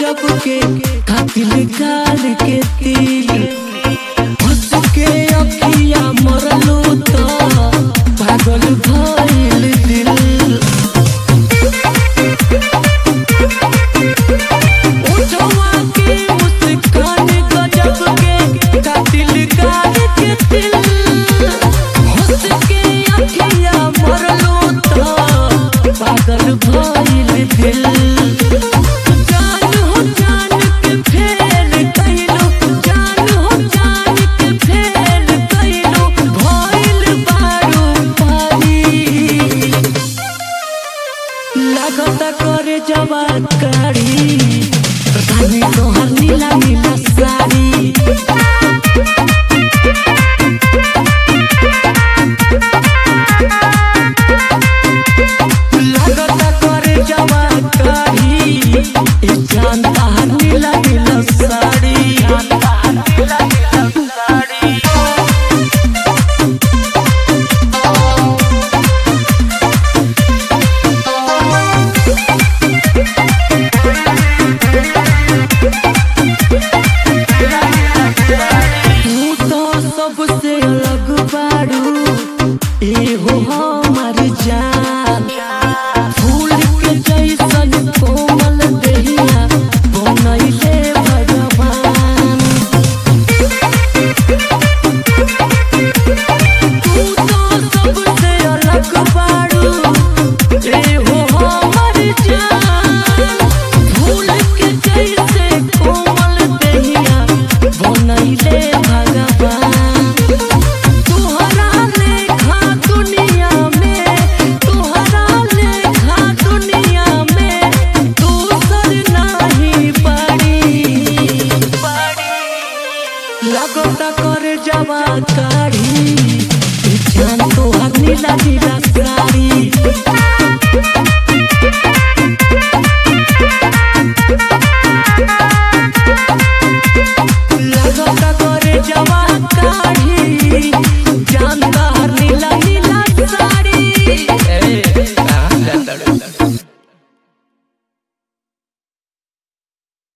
गजब के कातिल गाल के तिल हंस के अखिया मरलू तो पागल भइल दिल उठवा के मुस्कान गजब के कातिल गाल के तिल हंस के अखिया मरलू तो पागल भइल दिल जान हो जान के फेल कइलो जान हो जान के फेल कइलो भइल बारू पारी लागत करे जवान का